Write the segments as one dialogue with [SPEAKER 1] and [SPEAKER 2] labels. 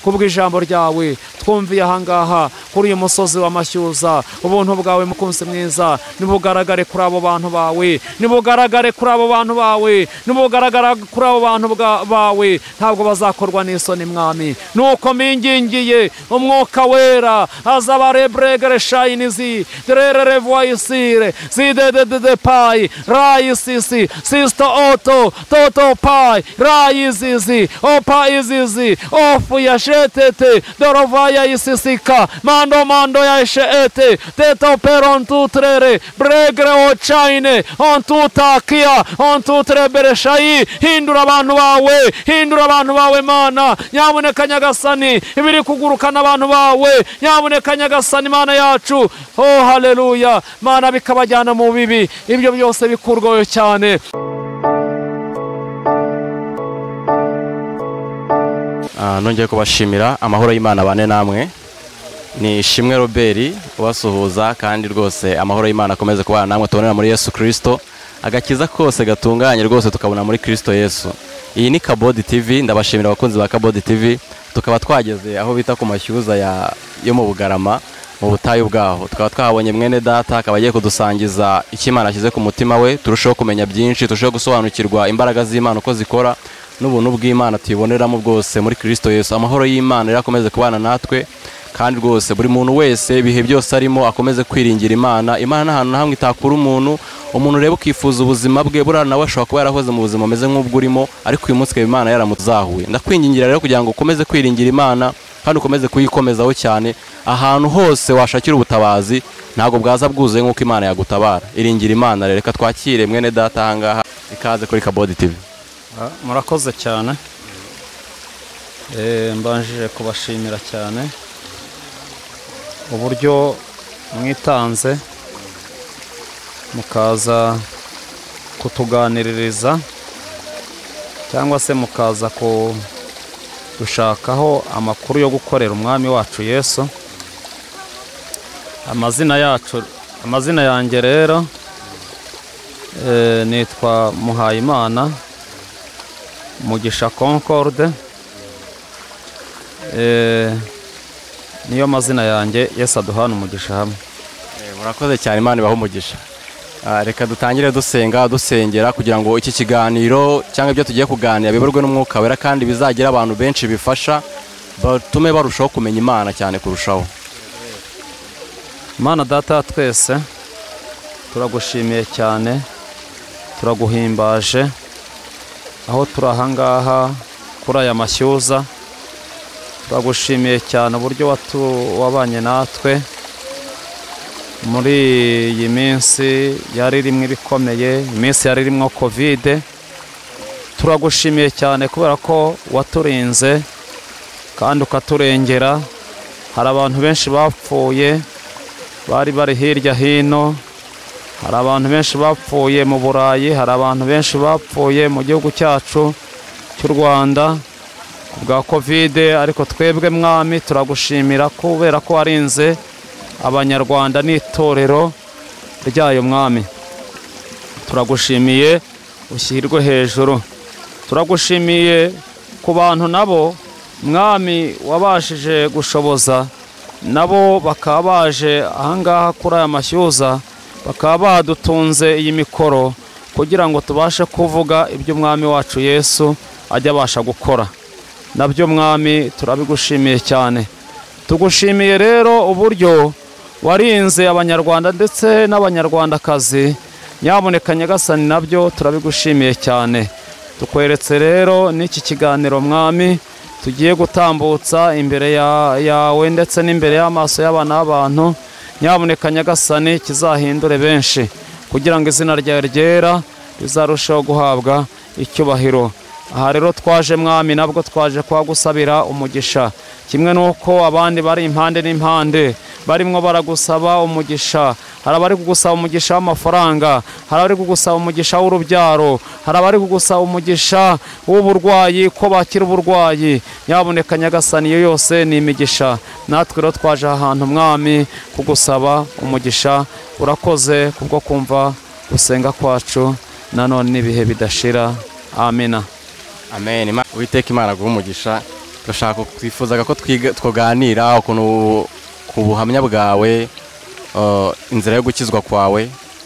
[SPEAKER 1] kubwo ijambo ryawe twumviye ahangaha kuri uyu musozi w'amashyuza ubuntu bwawe mukunzi mwiza nibugaragare kuri abo bantu bawe nibugaragare kuri abo bantu bawe nibugaragara kuri abo bantu bawe ntabwo bazakorwa n'isoni mwami nuko mingingiye umwuka wera azaba rebregere shayinizi dererere vuwayisire zidededede payi rayisisi sisita oto toto payi rayizizi opa izizi ofu ya shetete dorova ya isisika mando mando ya sheete teto perontutrere bregre ocayine ontutakia ontutrebere shayi hindura abantu bawe hindura abantu bawe mana nyamuneka nyagasani ibiri kugurukana abantu bawe nyamuneka nyagasani mana yacu oh haleluya mana bikabajyana mu bibi ibyo byose bikurwayo cyane
[SPEAKER 2] nongeye kubashimira amahoro y'imana bane namwe ni ishimwe robert ubasuhuza kandi rwose amahoro y'imana akomeze kubana namwe tubonera muri yesu kirisito agakiza kose gatunganye rwose tukabona muri kirisito yesu iyi ni kabodi tivi ndabashimira abakunzi ba kabodi tivi tukaba twageze aho bita ku mashyuza yo mu bugarama mu butayu bwaho tukaba twahabonye mwene data akaba agiye kudusangiza icyo imana ashyize ku mutima we turusheho kumenya byinshi turusheho gusobanukirwa imbaraga z'imana uko zikora n'ubuntu bw'imana tuyiboneramo bwose muri kirisito yesu amahoro y'imana rero akomeze kubana natwe kandi rwose buri muntu wese ibihe byose arimo akomeze kwiringira imana imana nta hantu na hamwe itakura umuntu umuntu rero ukifuza ubuzima bwe buriya nawe ashobora kuba yarahoze mu buzima bumeze nk'ubwo urimo ariko uyu munsi ikaba imana yaramuzahuye ndakwingingira rero kugira ngo ukomeze kwiringira imana kandi ukomeze kuyikomezaho cyane ahantu hose washakira ubutabazi ntabwo bwaza bwuzuye nk'uko imana yagutabara iringira imana rero reka twakire mwene data ahangaha ikaze kuri kabodi tivi
[SPEAKER 3] murakoze cyane mbanjije kubashimira cyane uburyo mwitanze mukaza kutuganiririza cyangwa se mukaza gushakaho amakuru yo gukorera umwami wacu yesu amazina yacu amazina yanjye rero nitwa muhayimana mugisha concorde niyo mazina yanjye yesi aduhana umugisha hamwe
[SPEAKER 2] murakoze cyane imana ibaha umugisha reka dutangire dusenga dusengera kugira ngo iki kiganiro cyangwa ibyo tugiye kuganira biberwe n'umwuka wera kandi bizagira abantu benshi bifasha batume barushaho kumenya imana cyane kurushaho
[SPEAKER 3] imana data ya twese turagushimiye cyane turaguhimbaje aho turi ahangaha kuri aya mashyuza turagushimiye cyane uburyo wabanye natwe muri iyi minsi yari irimo ibikomeye iminsi yari irimo kovide turagushimiye cyane kubera ko waturinze kandi ukaturengera hari abantu benshi bapfuye bari bari hirya hino hari abantu benshi bapfuye mu burayi hari abantu benshi bapfuye mu gihugu cyacu cy'u rwanda ku bwa kovide ariko twebwe mwami turagushimira kubera ko warinze abanyarwanda n'itorero ryayo mwami turagushimiye ushyirwe hejuru turagushimiye ku bantu nabo mwami wabashije gushoboza nabo bakaba baje ahangaha kuri aya mashyuza bakaba badutunze iyi mikoro kugira ngo tubashe kuvuga ibyo umwami wacu yesu ajya abasha gukora nabyo mwami turabigushimiye cyane tugushimiye rero uburyo warinze abanyarwanda ndetse n'abanyarwandakazi nyamuneka nyagasani nabyo turabigushimiye cyane tukweretse rero n'iki kiganiro mwami tugiye gutambutsa imbere yawe ndetse n'imbereye y'amaso y'abana b'abantu nyamuneka nyagasani kizahindure benshi kugira ngo izina ryawe ryera rizarusheho guhabwa icyubahiro aha rero twaje mwami nabwo twaje kuhagusabira umugisha kimwe n'uko abandi bari impande n'impande barimo baragusaba umugisha hari abari kugusaba umugisha w'amafaranga hari abari kugusaba umugisha w'urubyaro hari abari kugusaba umugisha w'uburwayi ko bakira uburwayi nyaboneka nyagasani iyo yose ni imigisha natwe rero twaje ahantu mwami kugusaba umugisha urakoze kubwo kumva gusenga kwacu nanone n'ibihe bidashira amina
[SPEAKER 2] amen witeka imana guha umugisha turashaka twifuzaga ko twiga- tukaganira ukuntu ku buhamya bwawe eh, inzira yo gukizwa kwawe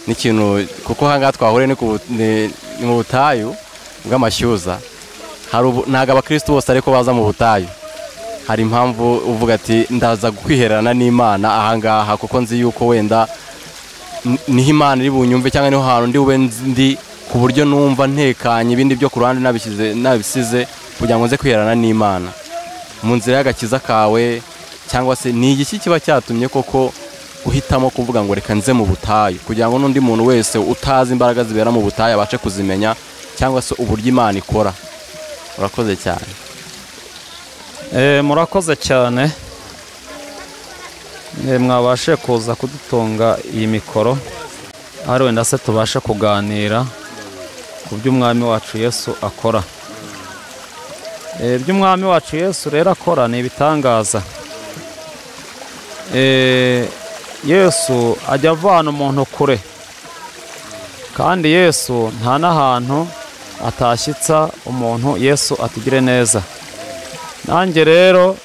[SPEAKER 2] n'ikintu kuko ahangaha twahuriye ni ku- ni- ni mu butayu bw'amashyuza Hari ubu- ntabwo abakirisitu bose ariko baza mu butayu hari impamvu uvuga ati ndaza kwihererana n'imana ahangaha kuko nzi yuko wenda n- niho imana iri bunyumve cyangwa niho hantu ndi bube ndi ku buryo numva ntekanye ibindi byo ku ruhande nabishyize- nabisize kugira ngo nze kwihererana n'imana mu nzira y'agakiza kawe cyangwa se ni igiki kiba cyatumye koko uhitamo kuvuga ngo reka nze mu butayu kugira ngo n'undi muntu wese utazi imbaraga zibera mu butayu abashe kuzimenya cyangwa se uburyo imana ikora urakoze cyane
[SPEAKER 3] Eh, murakoze cyane Eh, mwabashe kuza kudutunga iyi mikoro ari wenda se tubashe kuganira ku byo umwami wacu yesu akora Eh, ibyo umwami wacu yesu rero akora ni ibitangaza Eh, yesu ajya avana umuntu kure kandi yesu nta n'ahantu atashyitsa umuntu yesu atugire neza nanjye rero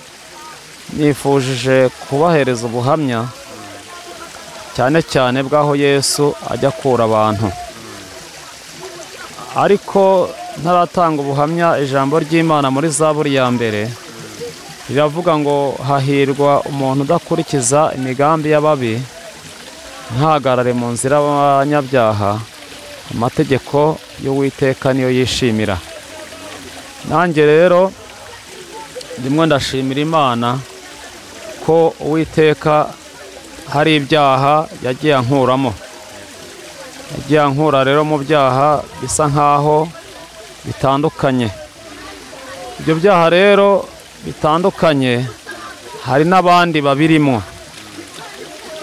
[SPEAKER 3] nifujije kubahereza ubuhamya cyane cyane bw'aho yesu ajya akura abantu ariko ntaratanga ubuhamya ijambo ry'imana muri zaburi ya mbere riravuga ngo hahirwa umuntu udakurikiza imigambi y'ababi ntahagarare mu nzira y'abanyabyaha amategeko y'uwiteka niyo yishimira nanjye rero rimwe ndashimira imana ko uwiteka hari ibyaha yagiye ankuramo yagiye ankura rero mu byaha bisa nk'aho bitandukanye ibyo byaha rero bitandukanye hari n'abandi babirimo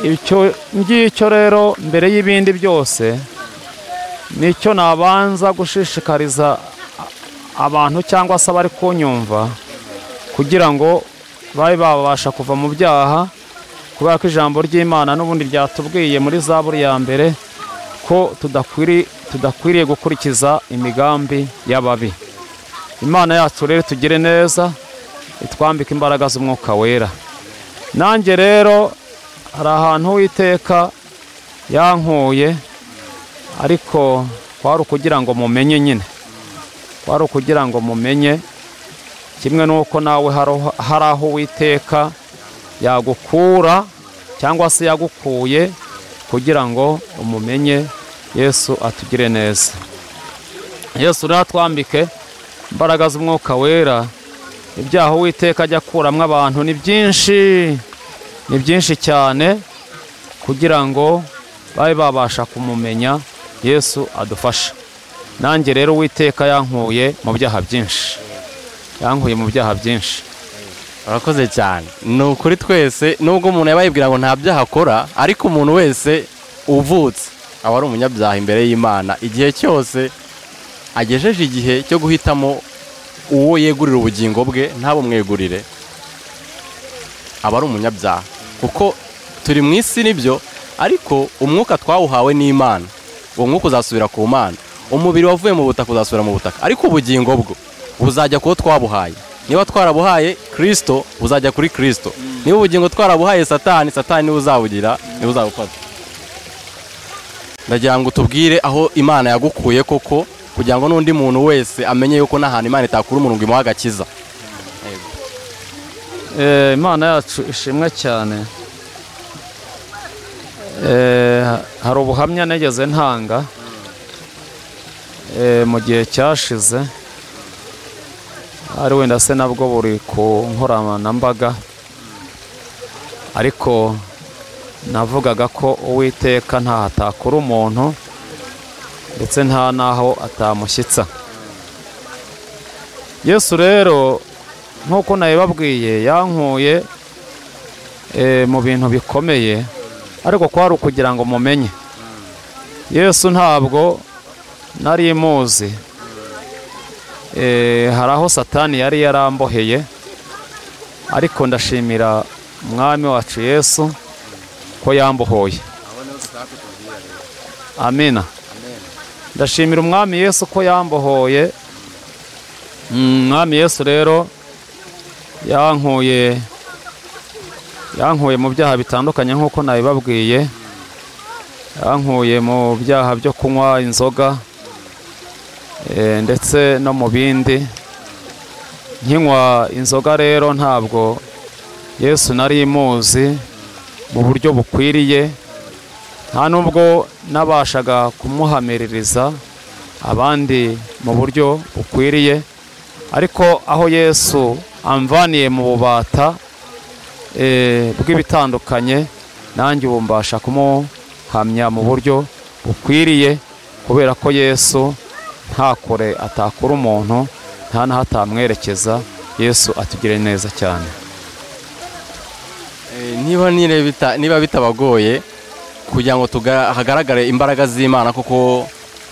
[SPEAKER 3] icyo ngicyo rero mbere y'ibindi byose nicyo nabanza gushishikariza abantu cyangwa se abari kunyumva kugira ngo babe babasha kuva mu byaha kubera ko ijambo ry'imana n'ubundi ryatubwiye muri zaburi ya mbere ko tudakwiri- tudakwiriye gukurikiza imigambi y'ababi imana yacu rero tugire neza itwambike imbaraga z'umwuka wera nanjye rero hari ahantu witeka yankuye ariko kwari ukugira ngo mumenye nyine kwari ukugira ngo mumenye kimwe n'uko nawe haro- hari aho uwiteka yagukura cyangwa se yagukuye kugira ngo umumenye yesu atugire neza yesu rero atwambike imbaraga z'umwuka wera ibyaha uwiteka ajya akuramo abantu ni byinshi ni byinshi cyane kugira ngo babe babasha kumumenya yesu adufashe nanjye rero uwiteka yankuye mu byaha byinshi yankuye mu byaha byinshi
[SPEAKER 2] urakoze cyane ni ukuri twese nubwo umuntu yaba yibwira ngo nta byaha akora ariko umuntu wese uvutse aba ari umunyabyaha imbere y'imana igihe cyose agejeje igihe cyo guhitamo uwo yegurira ubugingo bwe ntabumwegurire aba ari umunyabyaha kuko turi mu isi nibyo ariko umwuka twawuhawe n'imana uwo mwuka uzasubira ku mana umubiri wavuye mu butaka uzasubira mu butaka ariko ubugingo bwo buzajya kuwo twabuhaye niba twarabuhaye kirisito buzajya kuri kirisito niba ubugingo twarabuhaye satani satani niwe uzabugira niwe uzabufata ndagira ngo tubwire aho imana yagukuye koko kugira ngo n'undi muntu wese amenye yuko n'ahantu imana itakura umuntu ngo imuhe agakiza
[SPEAKER 3] Eh, imana yacu ishimwe cyane Eh, hari ubuhamya nigeze ntanga eh, mu gihe cyashize ari wenda se nabwo buri ku nkoranambaga ariko navugaga ko uwiteka ntaho atakura umuntu ndetse nta n'aho atamushyitsa yesu rero nk'uko nabibabwiye yankuye eh, mu bintu bikomeye ariko kwari ukugira ngo mumenye yesu ntabwo nari muzi Eh, hari aho satani yari yaramboheye ariko ndashimira umwami wacu yesu ko yambohoye amina ndashimira umwami yesu ko yambohoye Mm, umwami yesu rero yankuye yankuye mu byaha bitandukanye nk'uko nabibabwiye yankuye mu byaha byo kunywa inzoga eh, ndetse no mu bindi nkinywa inzoga rero ntabwo yesu nari muzi mu buryo bukwiriye nta nubwo nabashaga kumuhamiririza abandi mu buryo bukwiriye ariko aho yesu amvaniye mu bubata eh, bw'ibitandukanye nanjye ubu mbasha kumuhamya mu buryo bukwiriye kubera ko yesu nta kure atakura umuntu nta n'aho atamwerekeza yesu atugire neza cyane
[SPEAKER 2] Eh, niba nire bita- niba bitabagoye kugira ngo tuga- hagaragare imbaraga z'imana kuko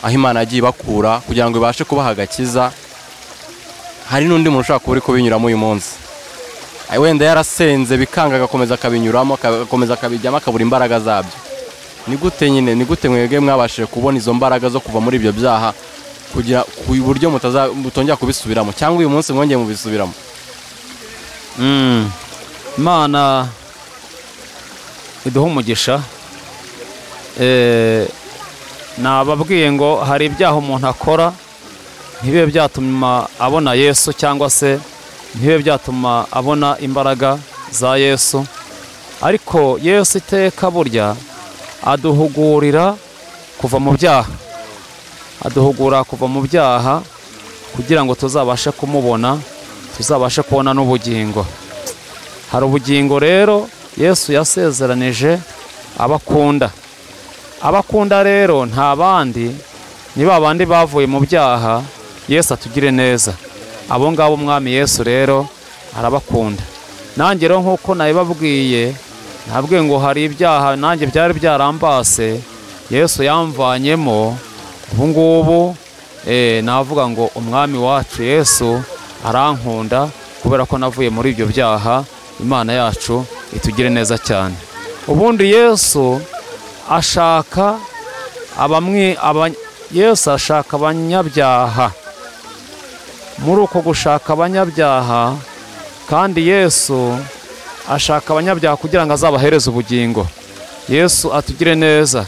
[SPEAKER 2] aho imana yagiye ibakura kugira ngo ibashe kubaha agakiza hari n'undi muntu ushobora kuba uri kubinyuramo uyu munsi Eh, wenda yarasenze bikanga agakomeza akabinyuramo aka- agakomeza akabijyamo akabura imbaraga zabyo ni gute nyine ni gute mwebwe mwabashije kubona izo mbaraga zo kuva muri ibyo byaha kugira ku buryo mutaza- mutongera kubisubiramo cyangwa uyu munsi mwongeye mubisubiramo
[SPEAKER 3] Mm. imana iduha umugisha Eh, nababwiye ngo hari ibyaha umuntu akora ntibibe byatuma abona yesu cyangwa se ntibibe byatuma abona imbaraga za yesu ariko yesu iteka burya aduhugurira kuva mu byaha aduhugura kuva mu byaha kugira ngo tuzabashe kumubona tuzabashe kubona n'ubugingo hari ubugingo rero yesu yasezeranije abakunda abakunda rero nta bandi ni ba bandi bavuye mu byaha yesu atugire neza abo ngabo umwami yesu rero arabakunda nanjye rero nk'uko nabibabwiye nabwiye ngo hari ibyaha nanjye byari byarambase yesu yamvanyemo ubu ngubu eh, navuga ngo umwami wacu yesu arankunda kubera ko navuye muri ibyo byaha imana yacu itugire neza cyane ubundi yesu ashaka abamwe abany- yesu ashaka abanyabyaha muri uko gushaka abanyabyaha kandi yesu ashaka abanyabyaha kugira ngo azabahereze ubugingo yesu atugire neza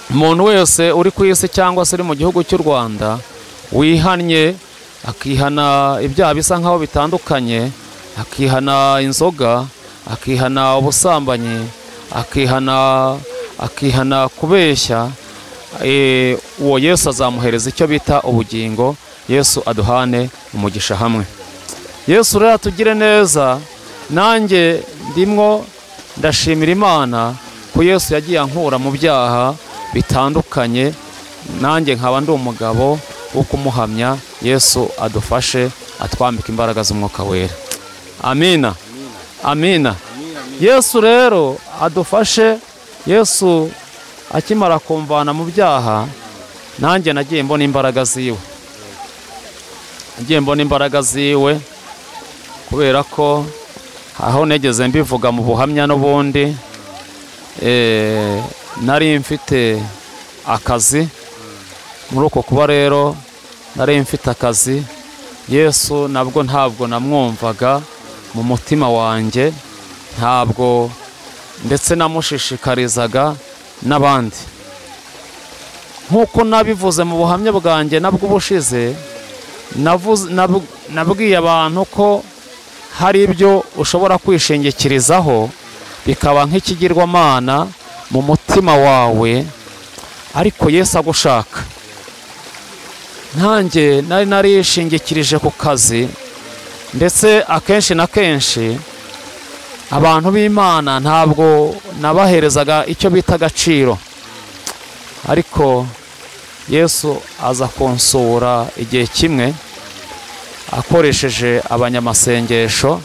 [SPEAKER 3] umuntu wese uri ku isi cyangwa se uri mu gihugu cy'u rwanda wihannye akihana ibyaha bisa nk'aho bitandukanye akihana inzoga akihana ubusambanyi akihana akihana kubeshya eh, uwo yesu azamuhereza icyo bita ubugingo yesu aduhane umugisha hamwe yesu rero atugire neza nanjye ndimwo ndashimira imana ko yesu yagiye ankura mu byaha bitandukanye nanjye nkaba ndi umugabo wo kumuhamya yesu adufashe atwambika imbaraga z'umwuka wera amina amina yesu rero adufashe yesu akimara kumvana mu byaha nanjye nagiye mbona imbaraga ziwe nagiye mbona imbaraga ziwe kubera ko aho negeze mbivuga mu buhamya n'ubundi eh, nari mfite akazi muri uko kuba rero nari mfite akazi yesu nabwo ntabwo namwumvaga mu mutima wanjye ntabwo ndetse namushishikarizaga n'abandi nk'uko nabivuze mu buhamya bwanjye nabwo ubushize navuze- nab- nabwiye abantu ko hari ibyo ushobora kwishingikirizaho bikaba nk'ikigirwamana mu mutima wawe ariko yesu agushaka ntange nari narishingikirije ku kazi ndetse akenshi na kenshi abantu b'imana ntabwo nabaherezaga icyo bita agaciro ariko yesu aza kunsura igihe kimwe akoresheje abanyamasengesho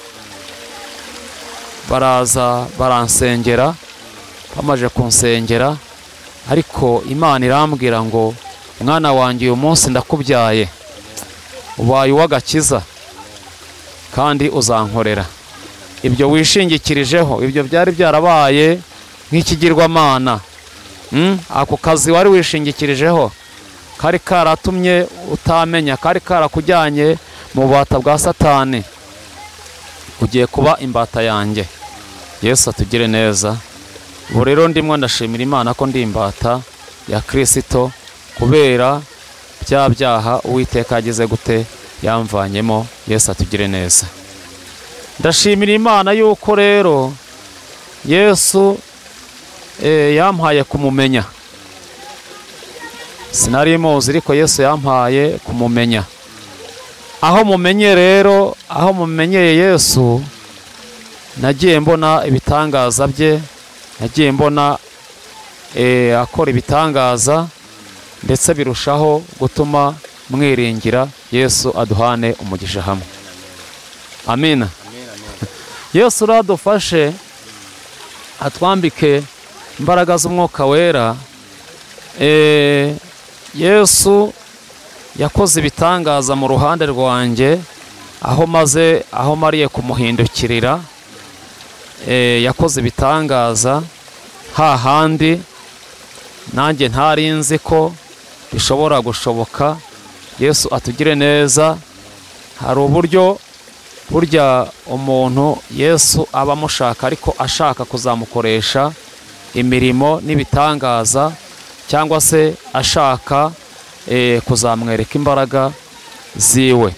[SPEAKER 3] baraza baransengera bamaze kunsengera ariko imana irambwira ngo mwana wanjye uyu munsi ndakubyaye ubaye uw'agakiza kandi uzankorera ibyo wishingikirijeho ibyo byari byarabaye nk'ikigirwamana Mm, ako kazi wari wishingikirijeho kari karatumye utamenya kari karakujyanye mu bubata bwa satani ugiye kuba imbata yanjye yesu atugire neza ubu rero ndimo ndashimira imana ko ndi imbata ya kirisito kubera bya byaha uwiteka yagize gute yamvanyemo yesu atugire neza ndashimira imana yuko rero yesu eh, yampaye kumumenya sinari muzi ariko yesu yampaye kumumenya aho mumenye rero aho mumenyeye yesu nagiye mbona ibitangaza bye nagiye mbona eh, akora ibitangaza ndetse birushaho gutuma mwiringira yesu aduhane umugisha hamwe amina yesu uradufashe atwambike imbaraga z'umwuka wera Eh, yesu yakoze ibitangaza mu ruhande rwanjye aho maze aho mariye kumuhindukirira Eh, yakoze ibitangaza hahandi nanjye ntari nzi ko bishobora gushoboka yesu atugire neza hari uburyo burya umuntu yesu aba amushaka ariko ashaka kuzamukoresha imirimo n'ibitangaza cyangwa se ashaka eh, kuzamwereka imbaraga ziwe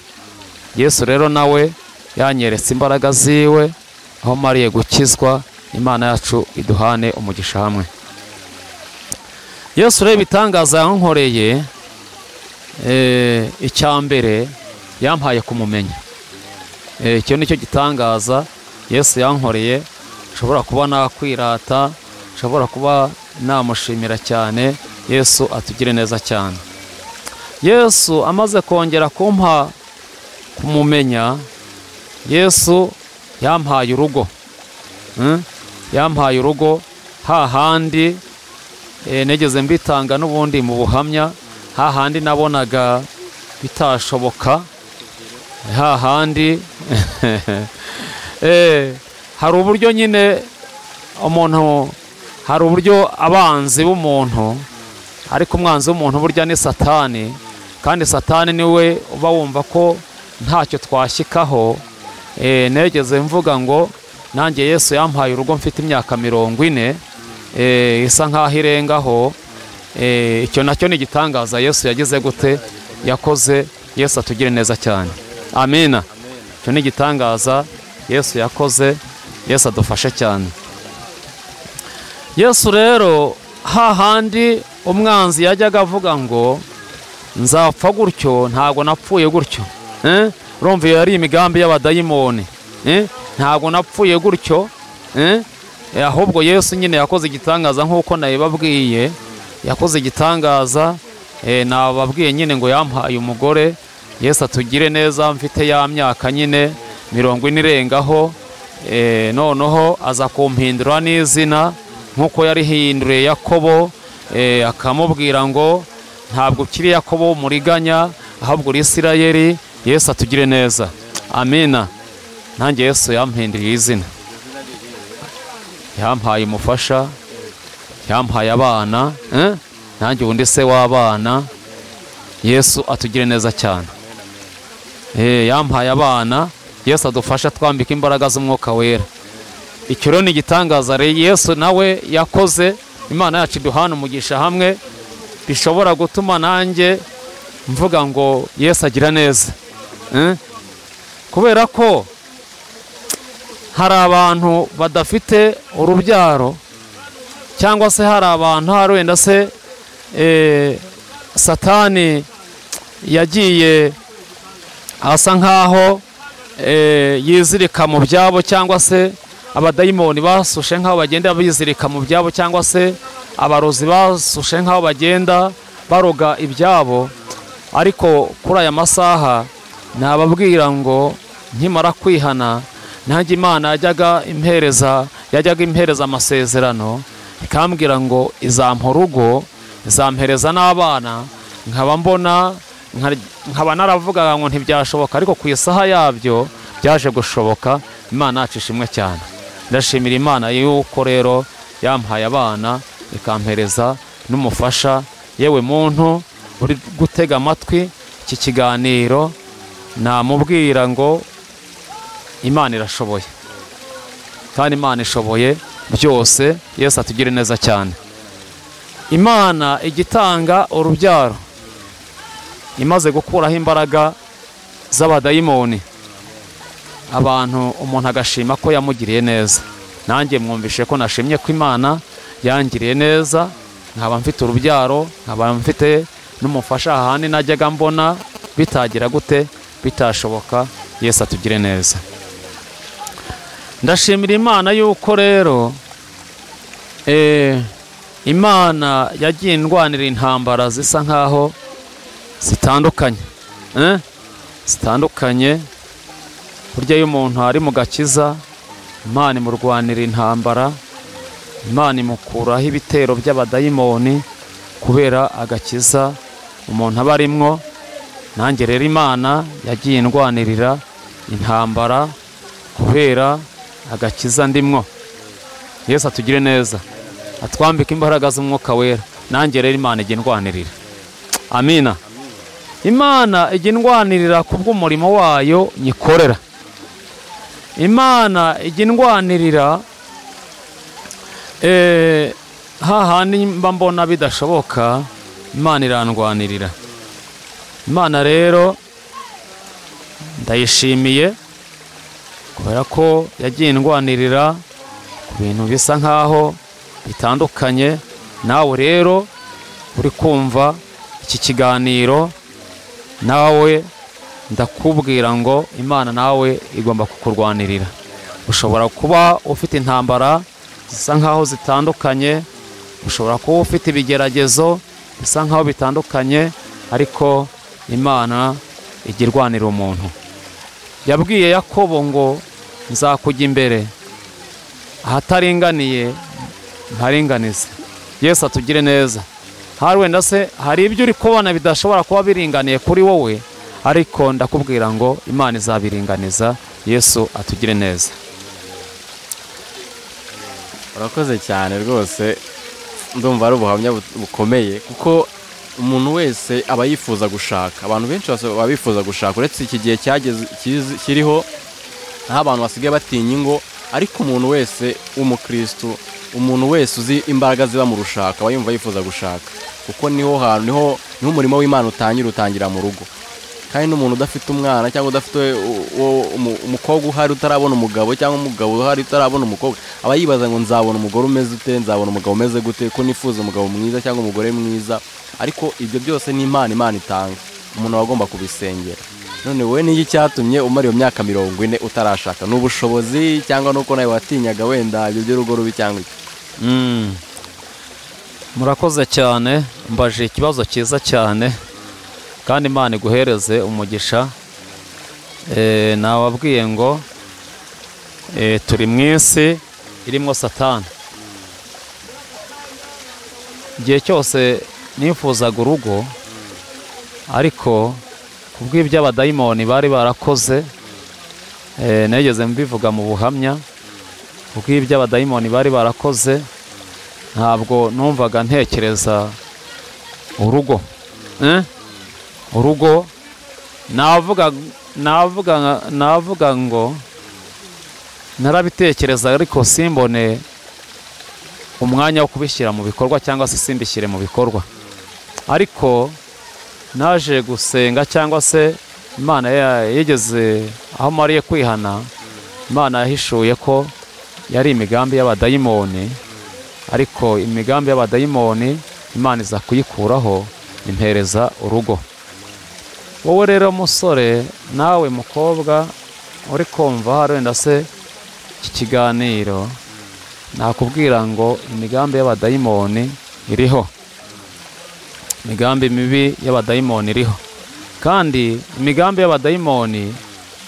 [SPEAKER 3] yesu rero nawe yanyeretse imbaraga ziwe aho mariye gukizwa imana yacu iduhane umugisha hamwe yesu rero ibitangaza yankoreye eh, icya mbere yampaye kumumenya Eh, icyo ni cyo gitangaza yesu yankoreye nshobora kuba nakwirata nshobora kuba namushimira cyane yesu atugire neza cyane yesu amaze kongera kumpa kumumenya yesu yampaye urugo Mm? yampaye urugo hahandi eh, nigeze mbitanga n'ubundi mu buhamya hahandi nabonaga bitashoboka hahandi Eh, hari uburyo nyine umuntu hari uburyo abanzi b'umuntu ariko umwanzi w'umuntu burya ni satani kandi satani niwe uba wumva ko ntacyo twashyikaho Eh, negeze mvuga ngo nanjye yesu yampaye urugo mfite imyaka mirongo ine Eh, isa nk'aho irengaho Eh, icyo nacyo ni igitangaza yesu yagize gute yakoze yesu atugire neza cyane amina icyo ni igitangaza yesu yakoze yesu adufashe cyane yesu rero hahandi umwanzi yajyaga avuga ngo nzapfa gutyo ntabwo napfuye gutyo Eh? urumva iyo ari imigambi y'abadayimoni Eh? ntabwo napfuye gutyo Eh? Eh, ahubwo yesu nyine yakoze igitangaza nk'uko nabibabwiye yakoze igitangaza eh, nababwiye nyine ngo yampaye umugore yesu atugire neza mfite ya myaka nyine mirongo ine irengaho Eh, noneho aza kumpindura n'izina nk'uko yarihinduriye yakobo eh, akamubwira ngo ntabwo ukiri yakobo w'umuriganya ahubwo uri isirayeri yesu atugire neza amina nanjye yesu yampinduriye izina yampaye umufasha yampaye abana eh? nanjye ubundi se w'abana yesu atugire neza cyane Eh, yampaye abana yesu adufasha twambika imbaraga z'umwuka wera icyo rero ni igitangaza rero yesu nawe yakoze imana yacu iduhana umugisha hamwe bishobora gutuma nanjye mvuga ngo yesu agira neza Eh? kubera ko hari abantu badafite urubyaro cyangwa se hari abantu hari wenda se eh, satani yagiye asa nkaho eh, yizirika mu byabo cyangwa se abadayimoni basushe nkaho bagenda bizirika mu byabo cyangwa se abarozi basushe nkaho bagenda baroga ibyabo ariko kuri aya masaha nababwira ngo nkimara kwihana nanjye imana yajyaga impereza yajyaga impereza amasezerano ikambwira ngo izampa urugo izampereza n'abana nkaba mbona nka- nkaba naravugaga ngo ntibyashoboka ariko ku isaha yabyo byaje gushoboka imana yacu ishimwe cyane ndashimira imana yuko rero yampaye abana ikampereza n'umufasha yewe muntu uri gutega amatwi iki kiganiro namubwira ngo imana irashoboye kandi imana ishoboye byose yesu atugire neza cyane imana igitanga urubyaro imaze gukuraho imbaraga z'abadayimoni abantu umuntu agashima ko yamugiriye neza nanjye mwumvishe ko nashimye ko imana yangiriye neza nkaba mfite urubyaro nkaba mfite n'umufasha ahandi najyaga mbona bitagira gute bitashoboka yesu atugire neza ndashimira imana yuko rero imana yagiye indwanira intambara zisa nkaho zitandukanye zitandukanye burya iyo umuntu ari mu gakiza imana imurwanira intambara imana imukuraho ibitero by'abadayimoni kubera agakiza umuntu aba arimwo nanjye rero imana yagiye indwanirira intambara kubera agakiza ndimwo yesu atugire neza atwambike imbaraga z'umwuka wera nanjye rero imana ijya indwanirira amina imana ijya indwanirira ku bw'umurimo wayo nyikorera imana ijya indwanirira hahandi mba mbona bidashoboka imana irandwanirira imana rero ndayishimiye kubera ko yagiye indwanirira ku bintu bisa nkaho bitandukanye nawe rero uri kumva iki kiganiro nawe ndakubwira ngo imana nawe igomba kukurwanirira ushobora kuba ufite intambara zisa nkaho zitandukanye ushobora kuba ufite ibigeragezo bisa nkaho bitandukanye ariko imana ijya irwanira umuntu yabwiye yakobo ngo nzakujya imbere ahataringaniye ntaringanize yesu atugire neza hari wenda se hari ibyo uri kubona bidashobora kuba biringaniye kuri wowe ariko ndakubwira ngo imana izabiringaniza yesu atugire neza
[SPEAKER 2] urakoze cyane rwose ndumva ari ubuhamya bukomeye kuko umuntu wese aba yifuza gushaka abantu benshi baba bifuza gushaka uretse iki gihe kiriho aho abantu basigaye batinya ingo ariko umuntu wese w'umukirisitu umuntu wese uzi imbaraga ziba mu rushaka aba yumva yifuza gushaka kuko niho hantu niho niho umurimo w'imana utangira utangira mu rugo kandi n'umuntu udafite umwana cyangwa udafite umukobwa uhari utarabona umugabo cyangwa umugabo uhari utarabona umukobwa aba yibaza ngo nzabona umugore umeze ute nzabona umugabo umeze gute ko nifuza umugabo mwiza cyangwa umugore mwiza ariko ibyo byose ni impano imana itanga umuntu aba agomba kubisengera none wowe niyo icyatumye umara iyo myaka mirongo ine utarashaka ni ubushobozi cyangwa nuko nawe watinyaga wenda ibyo by'urugo rubi cyangwa iki
[SPEAKER 3] murakoze cyane mbaje ikibazo cyiza cyane kandi imana iguhereze umugisha nawabwiye ngo turi mu isi irimo satani igihe cyose nifuzaga urugo ariko ku bw'iby'abadayimoni bari barakoze negeze mbivuga mu buhamya ku bw'iby'abadayimoni bari barakoze ntabwo numvaga ntekereza urugo urugo navuga navuga navuga ngo narabitekereza ariko simbone umwanya wo kubishyira mu bikorwa cyangwa se simbishyire mu bikorwa ariko naje gusenga cyangwa se imana yigeze aho mariye kwihana imana yahishuye ko yari imigambi y'abadayimoni ariko imigambi y'abadayimoni imana iza kuyikuraho impereza urugo wowe rero musore nawe mukobwa uri kumva hari wenda se iki kiganiro nakubwira ngo imigambi y'abadayimoni iriho imigambi mibi y'abadayimoni iriho kandi imigambi y'abadayimoni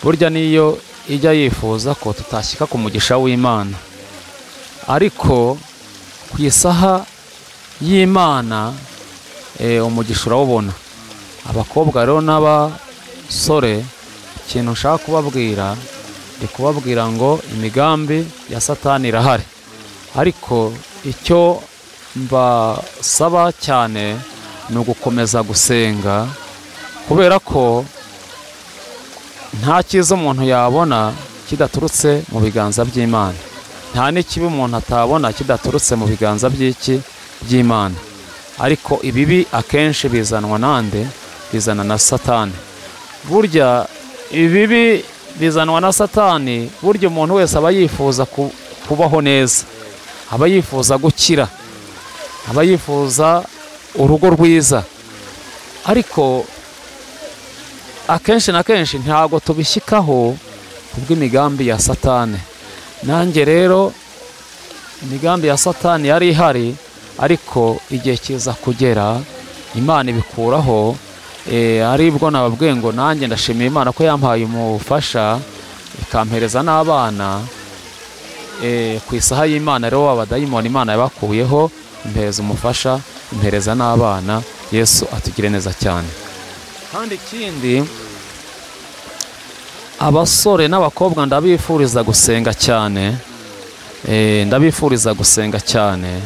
[SPEAKER 3] burya niyo ijya yifuza ko tutashyika ku mugisha w'imana ariko ku isaha y'imana umugisha urawubona abakobwa rero n'abasore ikintu ushaka kubabwira ni kubabwira ngo imigambi ya satani irahari ariko icyo mbasaba cyane ni ugukomeza gusenga kubera ko nta cyiza umuntu yabona kidaturutse mu biganza by'imana nta n'ikibi umuntu atabona kidaturutse mu biganza by'iki by'imana ariko ibibi akenshi bizanwa nande bizana na satani burya ibibi bizanwa na satani burya umuntu wese aba yifuza ku- kubaho neza aba yifuza gukira aba yifuza urugo rwiza ariko akenshi na kenshi ntabwo tubishyikaho kubw'imigambi ya satani nanjye rero imigambi ya satani yari ihari ariko igihe kiza kugera imana ibikuraho eh, aribwo nababwiye ngo nanjye ndashimiye imana ko yampaye umufasha ikampereza n'abana eh, ku isaha y'imana rero w'abadayimoni imana yabakuyeho impereza umufasha impereza n'abana yesu atugire neza cyane kandi ikindi abasore n'abakobwa ndabifuriza gusenga cyane Eh, ndabifuriza gusenga cyane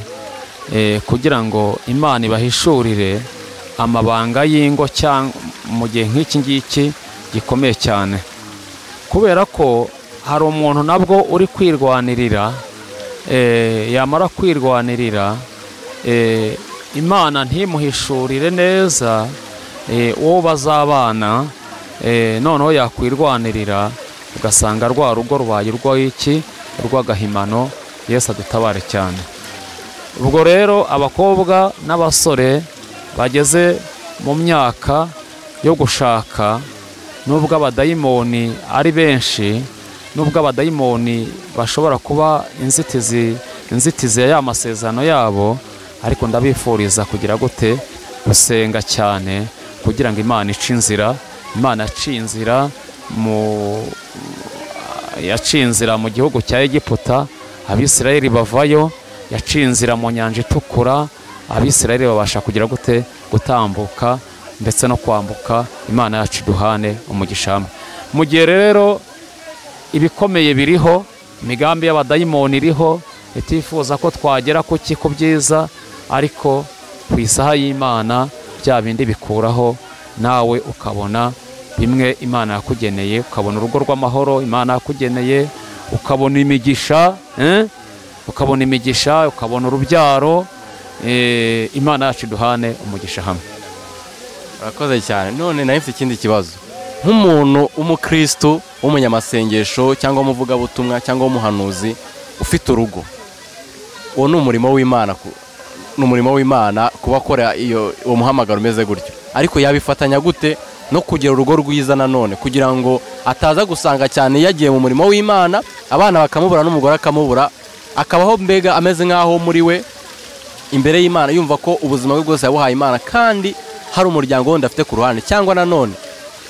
[SPEAKER 3] eh, kugira ngo imana ibahishurire amabanga y'ingo cyangwa mu gihe nk'iki ngiki gikomeye cyane kubera ko hari umuntu nabwo uri kwirwanirira eh, yamara kwirwanirira eh, imana ntimuhishurire neza eh, uwo bazabana eh, noneho yakwirwanirira ugasanga rwa rugo rubaye urw'iki urw'agahimano yesu adutabare cyane ubwo rero abakobwa n'abasore bageze mu myaka yo gushaka nubwo abadayimoni ari benshi nubwo abadayimoni bashobora kuba inzitizi inzitizi ya ya masezerano yabo ariko ndabifuriza kugira gute gusenga cyane kugira ngo imana ice inzira imana yaciye inzira mu yaciye inzira mu gihugu cya egiputa abisirayeli bavayo yaciye inzira mu nyanja itukura abisirayeli babasha kugira gute gutambuka ndetse no kwambuka imana yacu iduhane umugisha hamwe mu gihe rero ibikomeye biriho imigambi y'abadayimoni iriho itifuza ko twagera ku ki ku byiza ariko ku isaha y'imana bya bindi bikuraho nawe ukabona bimwe imana yakugeneye ukabona urugo rw'amahoro imana yakugeneye ukabona imigisha eh? ukabona imigisha ukabona urubyaro eh, imana yacu iduhane umugisha hamwe
[SPEAKER 2] urakoze cyane none nahise ikindi kibazo nk'umuntu w'umukristu w'umunyamasengesho cyangwa w'umuvugabutumwa cyangwa w'umuhanuzi ufite urugo uwo ni umurimo w'imana ku- ni umurimo w'imana kuba akora iyo uwo muhamagaro umeze gutyo ariko yabifatanya gute no kugira urugo rwiza nanone kugira ngo ataza gusanga cyane yagiye mu murimo w'imana abana bakamubura n'umugore akamubura akabaho mbega ameze nk'aho muri we imbere y'imana yumva ko ubuzima bwe bwose yabuhaye imana kandi hari umuryango wundi afite ku ruhande cyangwa nanone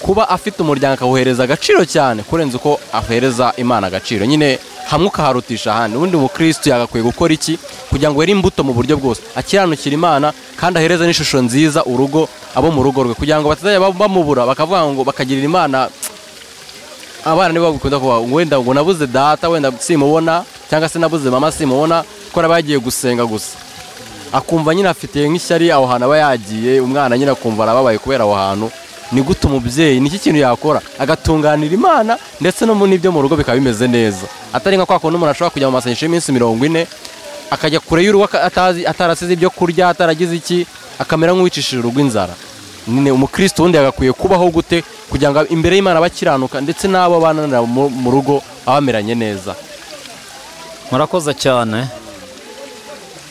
[SPEAKER 2] kuba afite umuryango akawuhereza agaciro cyane kurenza uko ahereza imana agaciro nyine hamwe ukaharutisha ahandi ubundi mukristo yagakwiye gukora iki kugira ngo yere imbuto mu buryo bwose akiranukira imana kandi ahereze n'ishusho nziza urugo abo mu rugo rwe kugira ngo batazajya ba- bamubura bakavuga ngo bakagirira imana abana nibo bakunda kuba wenda ngo nabuze data wenda simubona cyangwa se nabuze mama simubona ko aba yagiye gusenga gusa akumva nyine afitiye nk'ishyari aho hantu aba yagiye umwana nyine akumva arababaye kubera aho hantu ni gute umubyeyi niki kintu yakora agatunganira imana ndetse no mu n'ibyo mu rugo bikaba bimeze neza atari nka kwa kundi umuntu ashobora kujya mu masengesho y'iminsi mirongo ine akajya kure y'urugo aka- atazi- atarasize ibyo kurya ataragize iki akamera nk'uwicishije urugo inzara nyine umukristo wundi yagakwiye kubaho gute kugira ngo imbere y'imana bakiranuka ndetse n'abo bananira mu mu rugo abameranye neza
[SPEAKER 3] murakoze cyane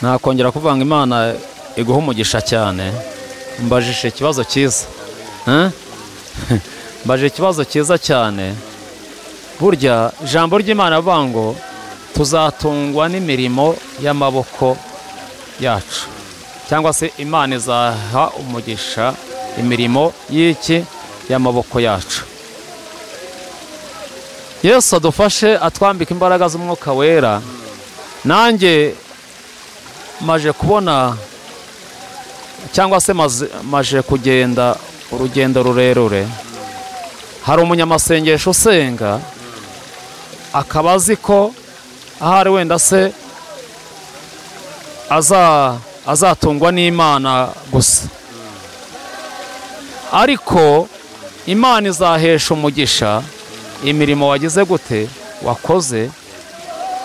[SPEAKER 3] nakongera kuvuga ngo imana iguha umugisha cyane mbajije ikibazo cyiza Eh? mbajije ikibazo cyiza cyane burya ijambo ry'imana rivuga ngo tuzatungwa n'imirimo y'amaboko yacu cyangwa se imana izaha umugisha imirimo y'iki y'amaboko yacu yesu adufashe atwambika imbaraga z'umwuka wera nanjye maje kubona cyangwa se maze- maje kugenda urugendo rurerure hari umunyamasengesho usenga akaba azi ko ahari wenda se aza azatungwa n'imana gusa ariko imana izahesha umugisha imirimo wagize gute wakoze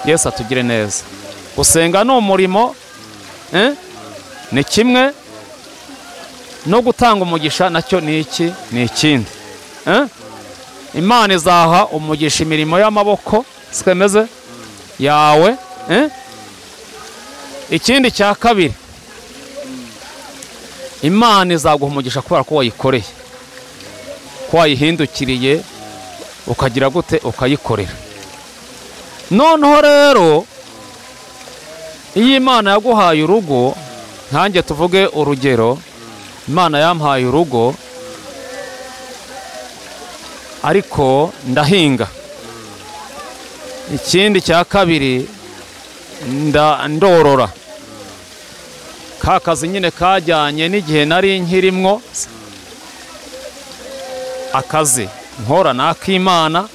[SPEAKER 3] yesu atugire neza gusenga ni umurimo eh? ni kimwe no gutanga umugisha nacyo ni iki ni ikindi eh? imana izaha umugisha imirimo y'amaboko twemeze yawe eh? ikindi cya kabiri imana izaguha umugisha kubera ko wayikoreye ko wayihindukiriye ukagira gute ukayikorera noneho rero iyo imana yaguhaye urugo nkange tuvuge urugero imana yampaye urugo ariko ndahinga ikindi cya kabiri ndorora ka kazi nyine kajyanye n'igihe nari nkirimwo akazi nkora ni ak'imana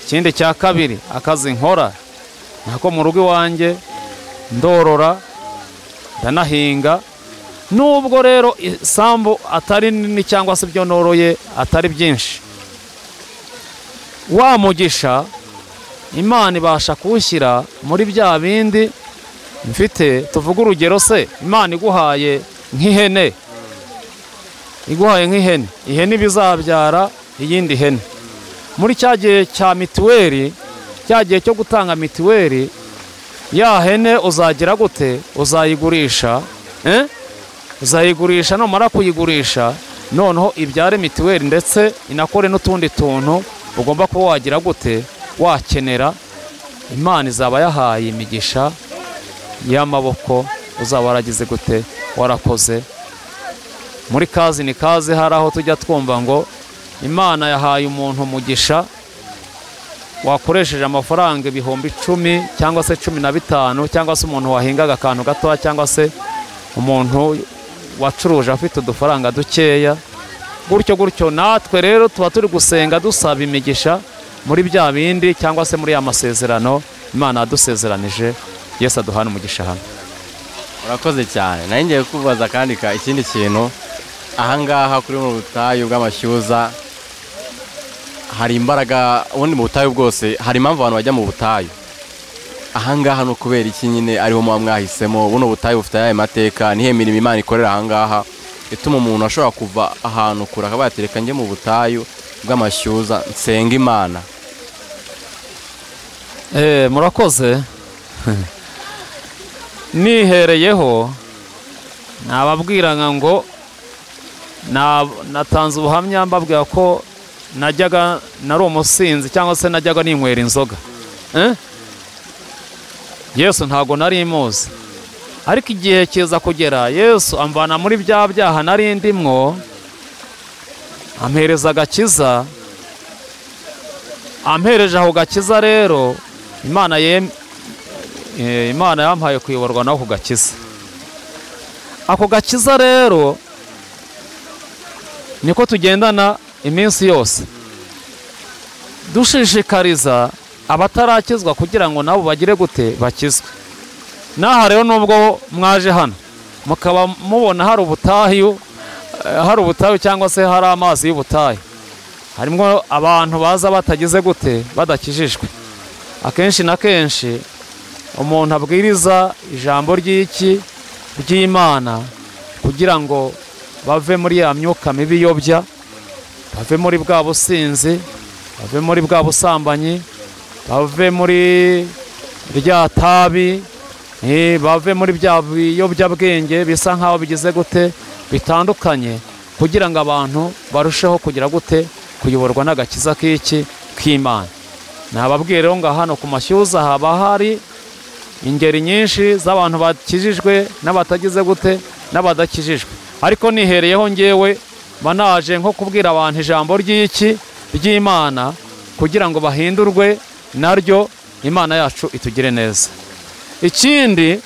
[SPEAKER 3] ikindi cya kabiri akazi nkora nako mu rugo iwanjye ndorora ndanahinga nubwo rero isambu atari nini cyangwa se ibyo noroye atari byinshi wa mugisha imana ibasha kuwushyira muri bya bindi mfite tuvuge urugero se imana iguhaye nk'ihene iguhaye nk'ihene ihene iba izabyara iyindi hene muri cya gihe cya mituweli cya gihe cyo gutanga mituweli ya hene uzagira gute uzayigurisha uzayigurisha numara kuyigurisha noneho ibyare mituweli ndetse inakore n'utundi tuntu ugomba kuba wagira gute wakenera imana izaba yahaye imigisha y'amaboko uzaba waragize gute warakoze muri kazi ni kazi hari aho tujya twumva ngo imana yahaye umuntu umugisha wakoresheje amafaranga ibihumbi icumi cyangwa se cumi na bitanu cyangwa se umuntu wahingaga akantu gatoya cyangwa se umuntu wacuruje afite udufaranga dukeya gutyo gutyo natwe rero tuba turi gusenga dusaba imigisha muri bya bindi cyangwa se muri ya masezerano imana yadusezeranije yesu aduhana umugisha hano
[SPEAKER 2] urakoze cyane nayo ngiye kubaza kandi ikindi kintu ahangaha kuri mu butayu bw'amashyuza hari imbaraga ubundi mu butayu bwose hari impamvu abantu bajya mu butayu ahangaha ni ukubera iki nyine ariho muba mwahisemo buno butayu bufite ayahe mateka nihe mirimo imana ikorera ahangaha ituma umuntu ashobora kuva ahantu kure akaba yatereka njye mu butayu bw'amashyuza nsenga imana
[SPEAKER 3] murakoze nihereyeho nababwiraga ngo natanze ubuhamya mbabwira ko najyaga nari umusinzi cyangwa se najyaga ninywera inzoga yesu ntabwo nari muzi ariko igihe kiza kugera yesu amvana muri bya byaha nari ndimwo ampereza agakiza amhereje aho gakiza rero imana imana yampaye kuyoborwa n'ako gakiza ako gakiza rero niko tugendana iminsi yose dushishikariza abatarakizwa kugira ngo nabo bagire gute bakizwe n'aha rero nubwo mwaje hano mukaba mubona hari ubutayu hari ubutayu cyangwa se hari amazi y'ubutayu harimo abantu baza batagize gute badakijijwe akenshi na kenshi umuntu abwiriza ijambo ry'iki ry'imana kugira ngo bave muri ya myuka mibi yobya bave muri bwa businzi bave muri bwa busambanyi bave muri rya tabi bave muri bya biyobyabwenge bisa nk'aho bigize gute bitandukanye kugira ngo abantu barusheho kugira gute kuyoborwa n'agakiza k'iki k'imana nababwiye rero ngo hano ku mashyuza haba hari ingeri nyinshi z'abantu bakijijwe n'abatagize gute n'abadakijijwe ariko nihereyeho ngewe manaje nko kubwira abantu ijambo ry'iki ry'imana kugira ngo bahindurwe naryo imana yacu itugire neza ikindi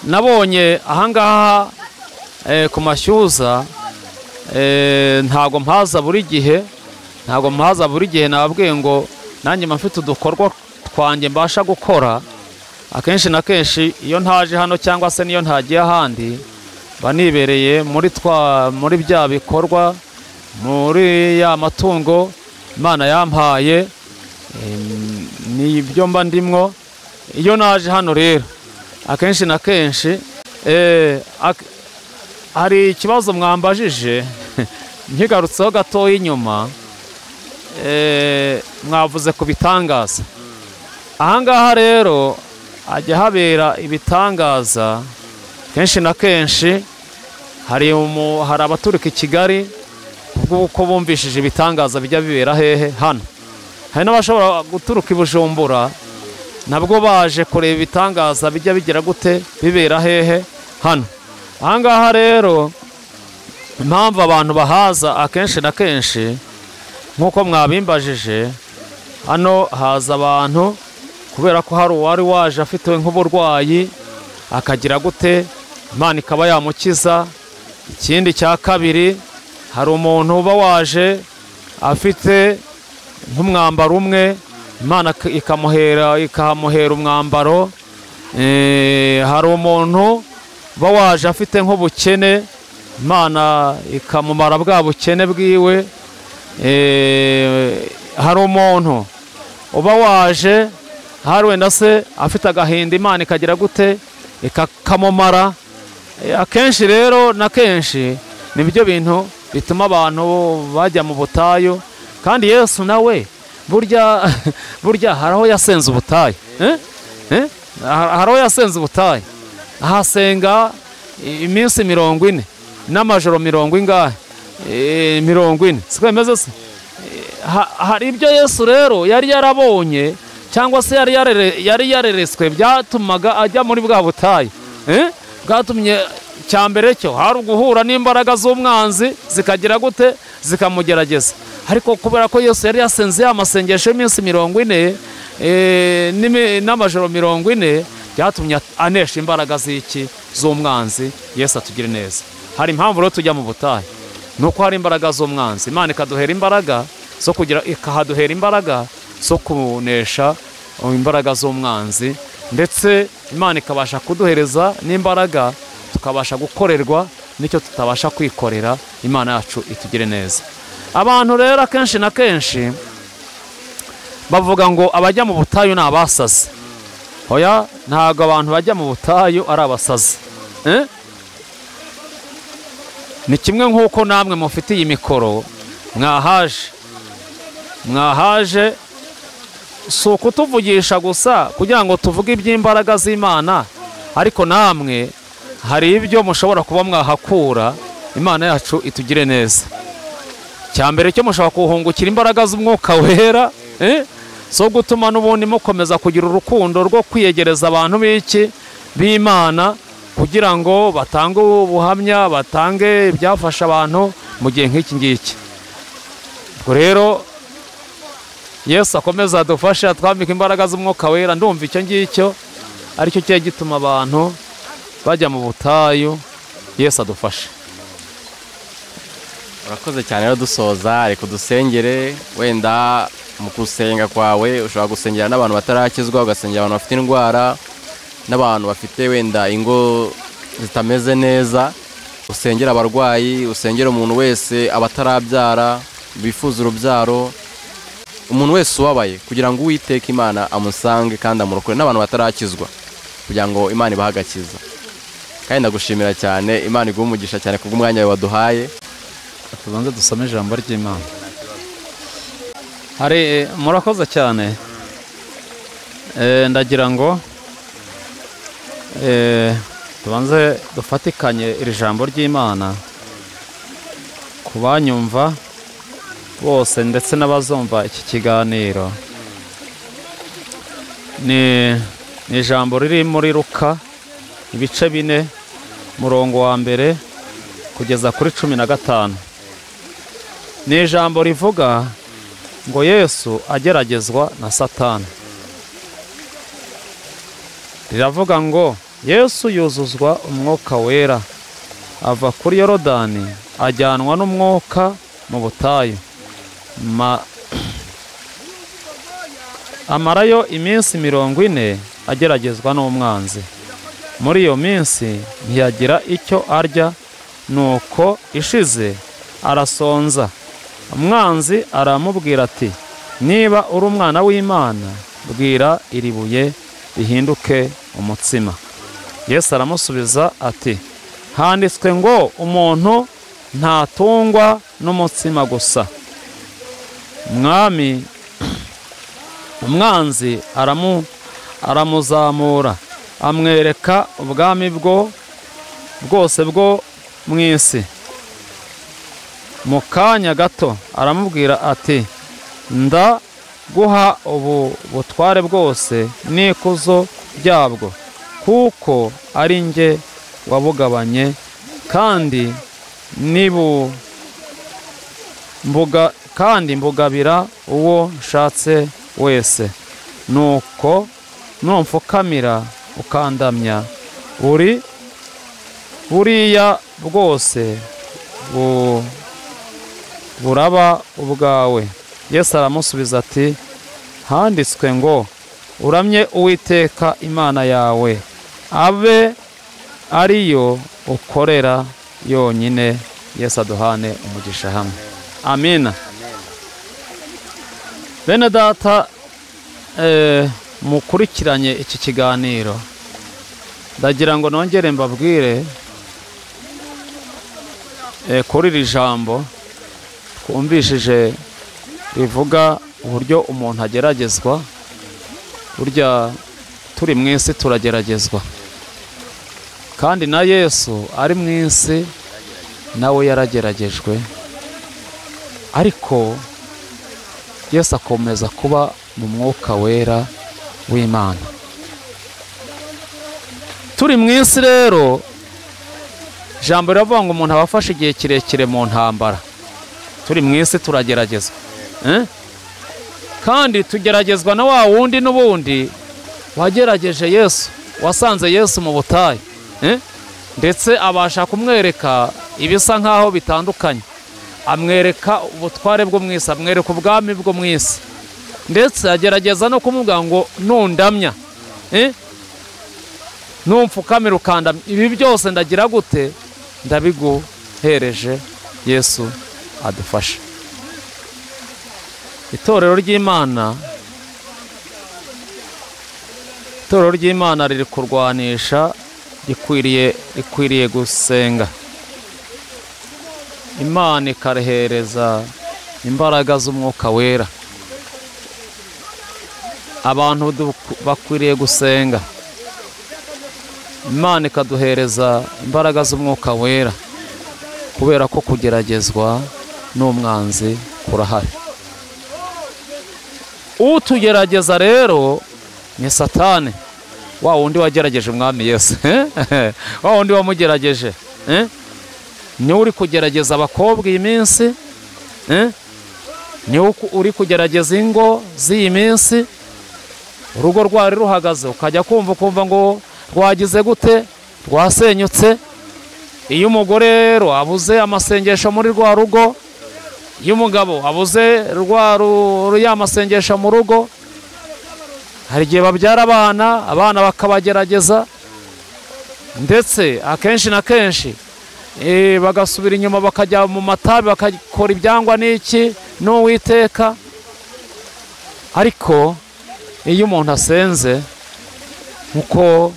[SPEAKER 3] nabonye ahangaha ku mashyuza ntago mpaza buri gihe ntago mpaza buri gihe nababwiye ngo nanjye mba mfite udukorwa twanjye mbasha gukora akenshi na kenshi iyo ntaje hano cyangwa se n'iyo ntagiye ahandi mba nibereye muri twa muri bya bikorwa muri ya matungo imana yampaye ni ibyo mba ndimwo iyo naje hano rero akenshi na kenshi hari ikibazo mwambajije nkigarutseho gatoya inyuma mwavuze ku bitangaza ahangaha rero hajya habera ibitangaza kenshi na kenshi hari abaturuka i kigali kuko bumvishije ibitangaza bijya bibera hehe hano hari n'abashobora guturuka i bujumbura nabwo baje kureba ibitangaza bijya bigira gute bibera hehe hano ahangaha rero impamvu abantu bahaza akenshi na kenshi nk'uko mwabimbajije hano haza abantu kubera ko hari uwari waje afite nk'uburwayi akagira gute imana ikaba yamukiza ikindi cya kabiri hari umuntu uba waje afite nk'umwambaro umwe imana ikamuhera ikahamuhera umwambaro hari umuntu uba waje afite nk'ubukene imana ikamumara bwa bukene bwiwe hari umuntu uba waje hari wenda se afite agahinda imana ikagira gute ikakamumara akenshi rero na kenshi ni byo bintu bituma abantu bajya mu butayu kandi yesu nawe burya burya hari aho yasenze ubutayu hari aho yasenze ubutayu ahasenga iminsi mirongo ine n'amajoro mirongo ingahe mirongo ine siko bimeze se hari ibyo yesu rero yari yarabonye cyangwa se yari yareretswe byatumaga ajya muri bwa butayu bwatumye cya mbere cyo hari uguhura n'imbaraga z'umwanzi zikagira gute zikamugerageza ariko kubera ko Yesu yari yasenze ya masengesho y'iminsi mirongo ine n'amajoro mirongo ine byatumye anesha imbaraga z'iki z'umwanzi Yesu atugire neza hari impamvu rero tujya mu butayu ni uko hari imbaraga z'umwanzi imana ikaduhera imbaraga zo kugira ikahaduhera imbaraga zo kunesha imbaraga z'umwanzi ndetse imana ikabasha kuduhereza n'imbaraga tukabasha gukorerwa n'icyo tutabasha kwikorera imana yacu itugire neza abantu rero akenshi na kenshi bavuga ngo abajya mu butayu ni abasazi oya ntabwo abantu bajya mu butayu ari abasazi ni kimwe nk'uko namwe mufite iyi mikoro mwahaje mwahaje si ukutuvugisha gusa kugira ngo tuvuge iby'imbaraga z'imana ariko namwe hari ibyo mushobora kuba mwahakura imana yacu itugire neza cya mbere cyo mushobora kuhungukira imbaraga z'umwuka wera zo gutuma n'ubundi mukomeza kugira urukundo rwo kwiyegereza abantu b'iki b'imana kugira ngo batange ubuhamya batange ibyafasha abantu mu gihe nk'iki ngiki ubwo rero yesu akomeza adufashe atwambika imbaraga z'umwuka wera ndumva icyo ngicyo aricyo kiba gituma abantu bajya mu butayu yesu adufashe
[SPEAKER 2] urakoze cyane rero dusoza reka dusengere wenda mu gusenga kwawe ushobora gusengera n'abantu batarakizwa ugasengera abantu bafite indwara n'abantu bafite wenda ingo zitameze neza usengera abarwayi usengera umuntu wese abatarabyara bifuza urubyaro umuntu wese ubabaye kugira ngo uwiteke imana amusange kandi amurokore n'abantu batarakizwa kugira ngo imana ibahagakiza kandi ndagushimira cyane imana iguha umugisha cyane kubw'umwanya wawe waduhaye
[SPEAKER 3] tubanze dusome ijambo ry'imana hari murakoze cyane ndagira ngo tubanze dufatikanye iri jambo ry'imana ku banyumva bose ndetse n'abazumva iki kiganiro ni ijambo riri muri ruka ibice bine murongo wa mbere kugeza kuri cumi na gatanu ni ijambo rivuga ngo yesu ageragezwa na satani riravuga ngo yesu yuzuzwa umwuka wera ava kuri yorodani ajyanwa n'umwuka mu butayu amarayo iminsi mirongo ine ageragezwa n'umwanzi muri iyo minsi ntiyagira icyo arya nuko ishize arasonza umwanzi aramubwira ati niba uri umwana w'imana bwira iri buye rihinduke umutsima yesu aramusubiza ati handitswe ngo umuntu ntatungwa n'umutsima gusa mwami umwanzi aramu- aramuzamura amwereka ubwami bwo bwose bwo mu isi mu kanya gato aramubwira ati ndaguha ubu butware bwose n'ikuzo ryabwo kuko ari njye wabugabanye kandi nibu mbuga kandi mbugabira uwo nshatse wese nuko numfukamira ukandamya buri buriya bwose bu- buraba ubwawe yesu aramusubiza ati handitswe ngo uramye uwiteka imana yawe abe ariyo ukorera yonyine yesu aduhane umugisha hamwe amina bene data eh, mukurikiranye iki kiganiro ndagira ngo nongere mbabwire eh, kuri iri jambo twumvishije rivuga uburyo umuntu ageragezwa burya turi mu isi turageragezwa kandi na yesu ari mu isi nawe yarageragejwe ariko yesu akomeza kuba mu mwuka wera w'imana turi mu isi rero ijambo riravuga ngo umuntu aba afashe igihe kirekire mu ntambara turi mu isi turageragezwa Eh? kandi tugeragezwa na wa wundi n'ubundi wagerageje yesu wasanze yesu mu butayu Eh? ndetse abasha kumwereka ibisa nk'aho bitandukanye amwereka ubutware bwo mu isi amwereka ubwami bwo mu isi ndetse agerageza no kumubwira ngo nundamya Eh? numfukamira ukandamya ibi byose ndagira gute ndabiguhereje yesu adufashe itorero ry'imana itorero ry'imana riri kurwanisha rikwiriye rikwiriye gusenga imana ikarihereza imbaraga z'umwuka wera abantu du- bakwiriye gusenga imana ikaduhereza imbaraga z'umwuka wera kubera ko kugeragezwa n'umwanzi kurahari utugerageza rero ni satane wa wundi wagerageje umwami yesu wa wundi wamugerageje eh? niwe uri kugerageza abakobwa iyi minsi eh? niwe uku- uri kugerageza ingo z'iyi minsi urugo rwari ruhagaze ukajya kumva ukumva ngo rwagize gute rwasenyutse iyo umugore rero abuze amasengesho muri rwa rugo iyo umugabo abuze rwa ru- ya masengesho mu rugo hari igihe babyara abana abana bakabagerageza ndetse akenshi na kenshi eh, bagasubira inyuma bakajya mu matabi bakakora ibyangwa n'iki n'uwiteka ariko iyo umuntu asenze nkuko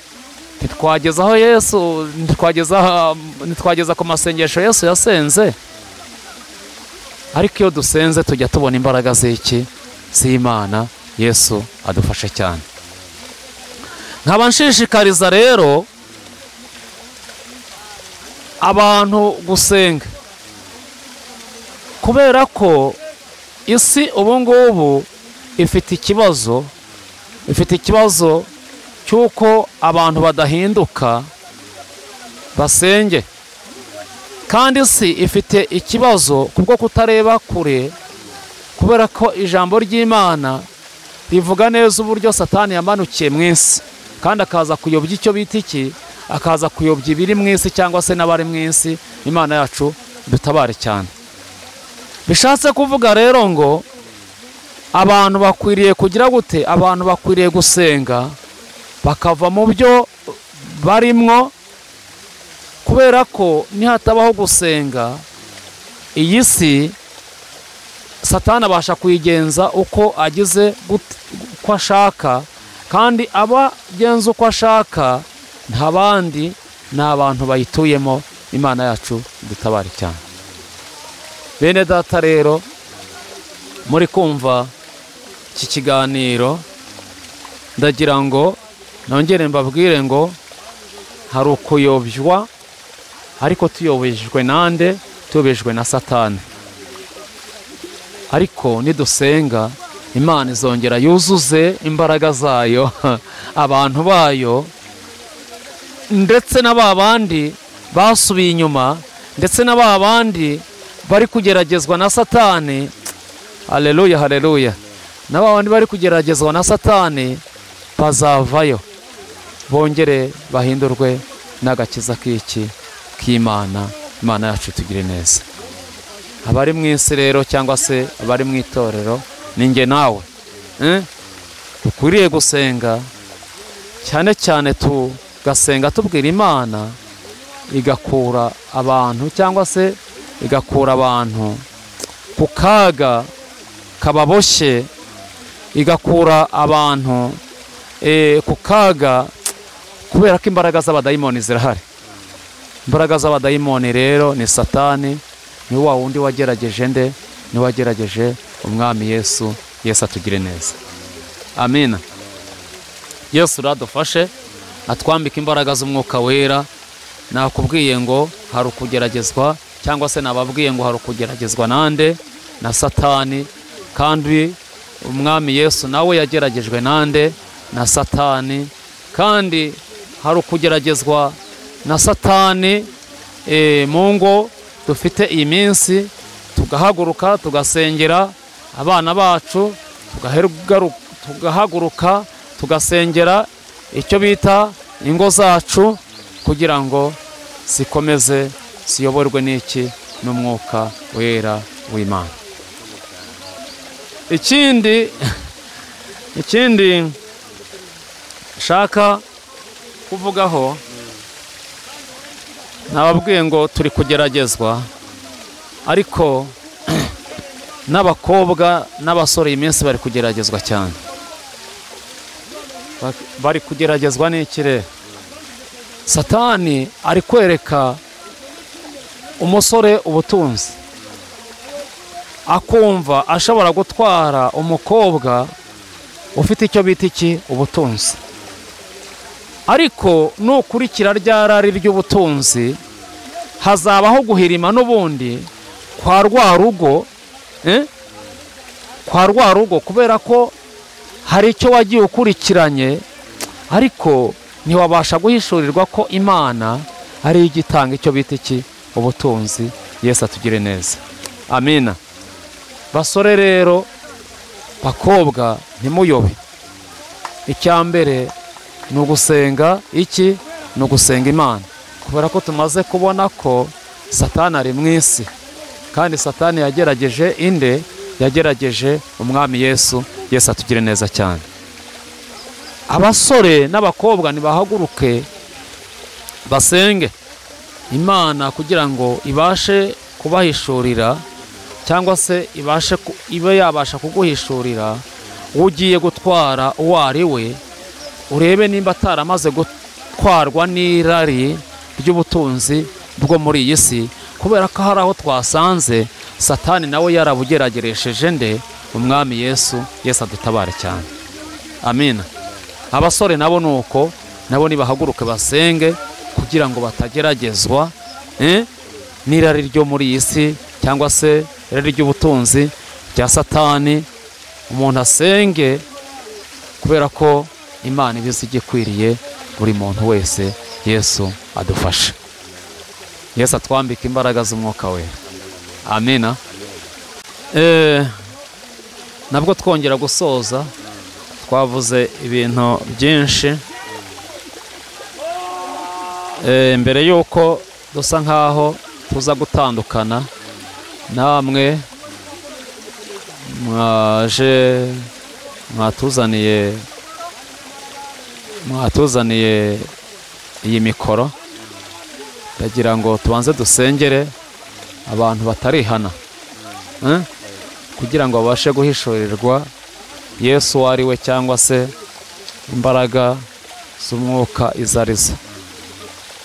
[SPEAKER 3] ntitwageza aho yesu ntitwageza ntitwageza ku masengesho yesu yasenze ariko iyo dusenze tujya tubona imbaraga z'iki z'imana yesu adufashe cyane nkaba nshishikariza rero abantu gusenga kubera ko isi ubu ngubu ifite ikibazo ifite ikibazo cy'uko abantu badahinduka basenge kandi isi ifite ikibazo kubwo kutareba kure kubera ko ijambo ry'imana rivuga neza uburyo satani yamanukiye mu isi kandi akaza kuyobya icyo bita iki akaza kuyobya ibiri mu isi cyangwa se n'abari mu isi imana yacu dutabare cyane bishatse kuvuga rero ngo abantu bakwiriye kugira gute abantu bakwiriye gusenga bakava mu byo barimwo kubera ko nihatabaho gusenga iyi si satana abasha kuyigenza uko agize gut- uko ashaka kandi aba agenza uko ashaka nta bandi ni abantu bayituyemo imana yacu dutabare cyane bene data rero muri kumva iki kiganiro ndagira ngo nongere mbabwire ngo hari ukuyobywa ariko tuyobejwe nande tuyobejwe na satani ariko nidusenga imana izongera yuzuze imbaraga zayo abantu bayo ndetse na ba bandi basubiye inyuma ndetse na ba bandi bari kugeragezwa na satani hareruya hareruya na ba bandi bari kugeragezwa na satani bazavayo bongere bahindurwe n'agakiza k'iki k'imana imana yacu tugire neza abari mu isi rero cyangwa se abari mu itorero ni njye nawe eh? dukwiriye gusenga cyane cyane tugasenga tubwira imana igakura abantu cyangwa se igakura abantu ku kaga kababoshye igakura abantu eh, ku kaga kubera ko imbaraga z'abadayimoni zirahari imbaraga z'abadayimoni rero ni satani ni wa wundi wagerageje nde ni wagerageje umwami yesu yesu atugire neza amina yesu uradufashe atwambike imbaraga z'umwuka wera nakubwiye ngo hari ukugeragezwa cyangwa se nababwiye ngo hari ukugeragezwa nande na satani kandi umwami yesu nawe yageragejwe nande na satani kandi hari ukugeragezwa na satani eh, mu ngo dufite iyi minsi tugahaguruka tugasengera abana bacu tugaherugaru- tugahaguruka tugasengera icyo bita ingo zacu kugira ngo zikomeze ziyoborwe n'iki n'umwuka wera w'imana ikindi ikindi nshaka kuvugaho nababwiye ngo turi kugeragezwa ariko n'abakobwa n'abasore iyi minsi bari kugeragezwa cyane Ba- bari kugeragezwa n'ikire satani ari kwereka umusore ubutunzi akumva ashobora gutwara umukobwa ufite icyo bita iki ubutunzi ariko nukurikira rya rari ry'ubutunzi hazabaho guhirima n'ubundi kwa rwa rugo eh? kwa rwa rugo kubera ko hari icyo wagiye ukurikiranye ariko ntiwabasha guhishurirwa ko imana ari igitanga icyo bita iki ubutunzi yesu atugire neza amina basore rero bakobwa ntimuyobe icya mbere ni ugusenga iki ni ugusenga imana kubera ko tumaze kubona ko satani ari mu isi kandi satani yagerageje inde yagerageje umwami yesu yesu atugire neza cyane abasore n'abakobwa nibahaguruke basenge imana kugira ngo ibashe kubahishurira cyangwa se ibashe ku- ibe yabasha kuguhishurira ugiye gutwara uwo ari we urebe nimba ataramaze gutwarwa n'irari ry'ubutunzi bwo muri iyi si kubera ko hari aho twasanze satani nawe yarabugerageresheje nde umwami yesu yesu adutabare cyane amina abasore nabo ni uko nabo nibahaguruke basenge kugira ngo batageragezwa eh, n'irari ryo muri iyi si cyangwa se irari ry'ubutunzi rya satani umuntu asenge kubera ko imana iba izi igikwiriye buri muntu wese yesu adufashe yesu atwambike imbaraga z'umwuka we amina Eh, nabwo twongera gusoza twavuze ibintu byinshi Eh, mbere y'uko dusa nk'aho tuza gutandukana namwe mwaje mwatuzaniye mwatuzaniye iyi mikoro ndagira ngo tubanze dusengere abantu batarihana Eh? kugira ngo babashe guhishurirwa yesu uwo ari we cyangwa se imbaraga z'umwuka izo arizo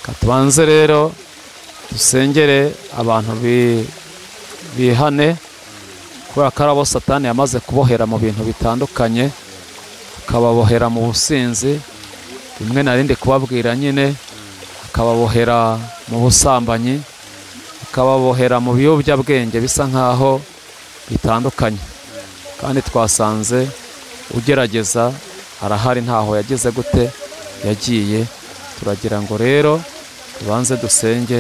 [SPEAKER 3] katubanze rero dusengere abantu bihane kubera ko ari abo satani yamaze kubohera mu bintu bitandukanye akababohera mu businzi rimwe na rindi kubabwira nyine akababohera mu busambanyi akababohera mu biyobyabwenge bisa nk'aho bitandukanye kandi twasanze ugerageza arahari ntaho yagize gute yagiye turagira ngo rero tubanze dusenge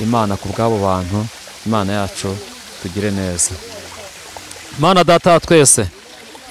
[SPEAKER 3] imana ku bw'abo bantu imana yacu tugire neza imana data twese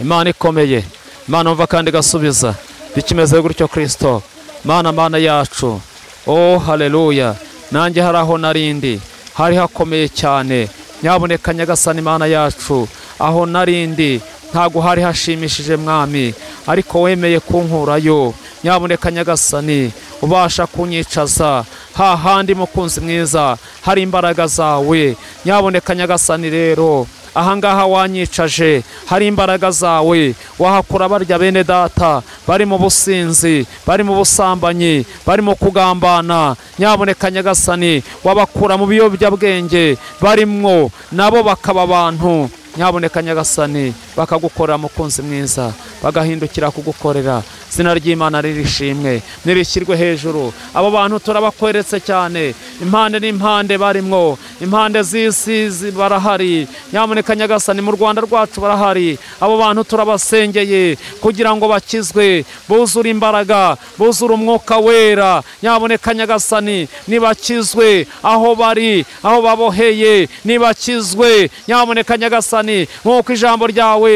[SPEAKER 3] imana ikomeye imana umva kandi igasubiza bikimeze gutyo kirisito mana mana yacu oh hareruya nanjye hari aho narindi hari hakomeye cyane nyaboneka nyagasani imana yacu aho narindi ntabwo hari hashimishije mwami ariko wemeye kunkurayo nyaboneka nyagasani ubasha kunyicaza hahandi mukunzi mwiza hari imbaraga zawe nyaboneka nyagasani rero ahangaha wanyicaje hari imbaraga zawe wahakura barya bene data bari mu businzi bari mu busambanyi bari mu kugambana nyaboneka nyagasani wabakura mu biyobyabwenge barimwo nabo bakaba abantu nyaboneka nyagasani bakagukorera mukunzi mwiza bagahindukira kugukorera izina ry'imana ririshimwe ntirishyirwe hejuru abo bantu turabakweretse cyane impande n'impande barimwo impande z'isi barahari nyaboneka nyagasani mu rwanda rwacu barahari abo bantu turabasengeye kugira ngo bakizwe buzure imbaraga buzure umwuka wera nyaboneka nyagasani nibakizwe aho bari aho baboheye nibakizwe nyaboneka nyagasani nk'uko ijambo ryawe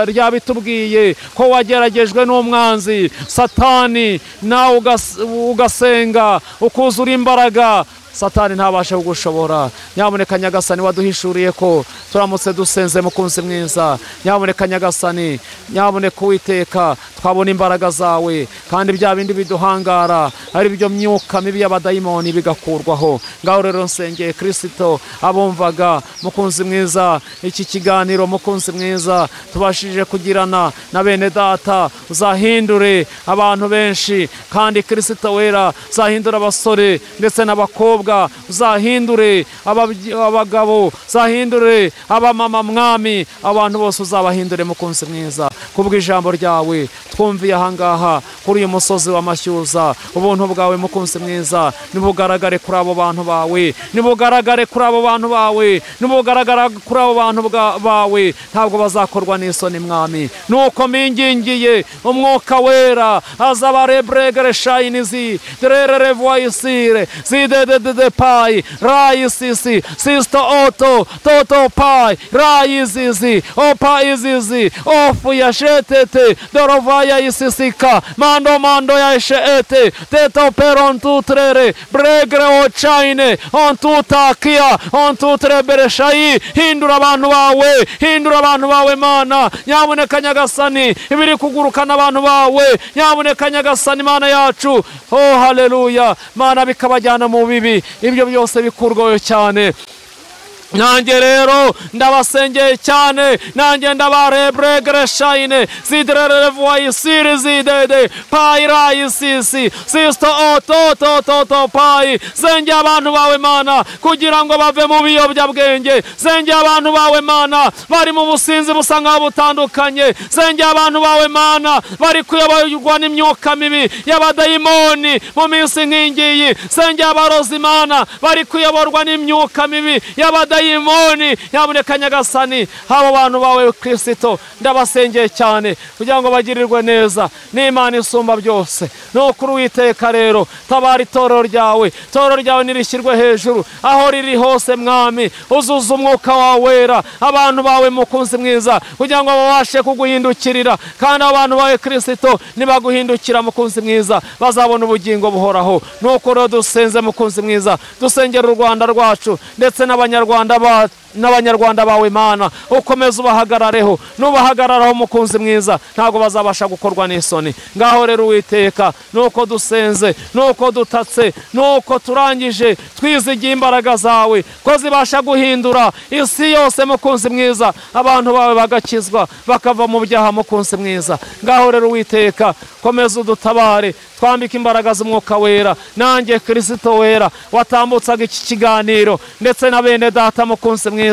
[SPEAKER 3] ryabitubwiye ko wageragejwe n'umwanzi satani nawe ugasenga ukuzura imbaraga satani ntabashe kugushobora nyaboneka nyagasani waduhishuriye ko turamutse dusenze mukunzi mwiza nyaboneka nyagasani nyaboneka uwiteka twabona imbaraga zawe kandi bya bindi biduhangara ari byo myuka mibi y'abadayimoni bigakurwaho ngaho rero nsengeye kirisito abumvaga mukunzi mwiza iki kiganiro mukunzi mwiza tubashije kugirana na bene data uzahindure abantu benshi kandi kirisito wera uzahindura abasore ndetse n'abakobwa uzahindure abagabo uzahindure abamama mwami abantu bose uzabahindure mukunzi mwiza kubw'ijambo ryawe twumviye ahangaha kuri uyu musozi w'amashyuza ubuntu bwawe mukunzi mwiza ntibugaragare kuri abo bantu bawe ntibugaragare kuri abo bantu bawe ntibugaragara kuri abo bantu bawe ntabwo bazakorwa n'isoni mwami nuko mingingiye umwuka wera azaba reburegere shayinizi derere voyisire zidede de pai rai sisi sisto oto toto pai rai izizi opa izizi ofu ya shetete dorovaya isisika mando mando ya sheete teto per on tutrere bregre o chaine on tutakia on tutrebere shayi hindura abantu bawe hindura abantu bawe mana nyaboneka nyagasani ibiri kugurukana abantu bawe nyaboneka nyagasani mana yacu oh haleluya mana bikabajyana mu bibi ibyo byose bikurwayo cyane nanjye rero ndabasengeye cyane nanjye ndabarebregere shayine ziderere voyisiri zidede payi rayisisi sisito ototototo payi sengeye abantu bawe mana kugira ngo bave mu biyobyabwenge sengeye abantu bawe mana bari mu businzi busa nk'aho butandukanye sengeye abantu bawe mana bari kuyoborwa n'imyuka mibi y'abadayimoni mu minsi nk'ingiyi sengeye abarozi mana bari kuyoborwa n'imyuka mibi y'abadayimoni dayimoni nyaboneka nyagasani abo bantu bawe kirisito ndabasengeye cyane kugira ngo bagirirwe neza n'imana isumba byose ni ukuri witeka rero tabara itorero ryawe itorero ryawe nirishyirwe hejuru aho riri hose mwami uzuza umwuka wawe wera abantu bawe mukunzi mwiza kugira ngo babashe kuguhindukirira kandi abantu bawe kirisito nibaguhindukira mukunzi mwiza bazabona ubugingo buhoraho ni uko rero dusenze mukunzi mwiza dusengera u rwanda rwacu ndetse n'abanyarwanda Rwanda bacu n'abanyarwanda bawe mana ukomeze ubahagarareho n'ubahagararaho umukunzi mwiza ntabwo bazabasha gukorwa n'isoni ngaho rero uwiteka nuko dusenze nuko dutatse nuko turangije twizigiye imbaraga zawe ko zibasha guhindura isi yose mukunzi mwiza abantu bawe bagakizwa bakava mu byaha mukunzi mwiza ngaho rero uwiteka komeza udutabare twambike imbaraga z'umwuka wera nanjye kirisito wera watambutsaga iki kiganiro ndetse na bene data mukunzi mwiza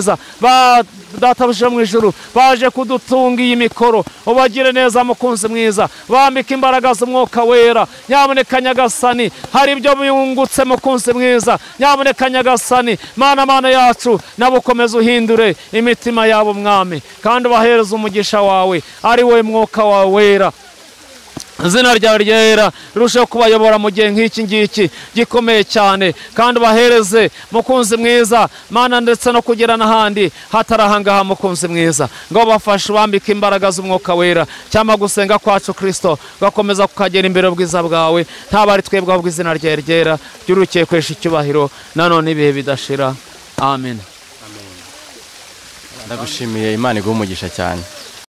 [SPEAKER 3] ba data buje mu ijuru baje kudutunga iyi mikoro ubagire neza mukunzi mwiza bambike imbaraga z'umwuka wera nyamuneka nyagasani hari ibyo biyungutse mukunzi mwiza nyamuneka nyagasani mana mana yacu nabo ukomeze uhindure imitima yabo mwami kandi ubahereze umugisha wawe ari we mwuka wawe wera izina ryawe ryera rirusheho kubayobora mu gihe nk'iki ngiki gikomeye cyane kandi ubahereze mukunzi mwiza mana ndetse no kugera n'ahandi hatarahangaha mukunzi mwiza ngo bafashe ubambike imbaraga z'umwuka wera cyangwa gusenga kwacu kirisito gakomeza kukagera imbere ubwiza bwawe ntaba ari twebwe ahubwo izina ryawe ryera ryurukiye kwesha icyubahiro nanone ibihe bidashira amen
[SPEAKER 2] ndagushimiye imana iguha umugisha cyane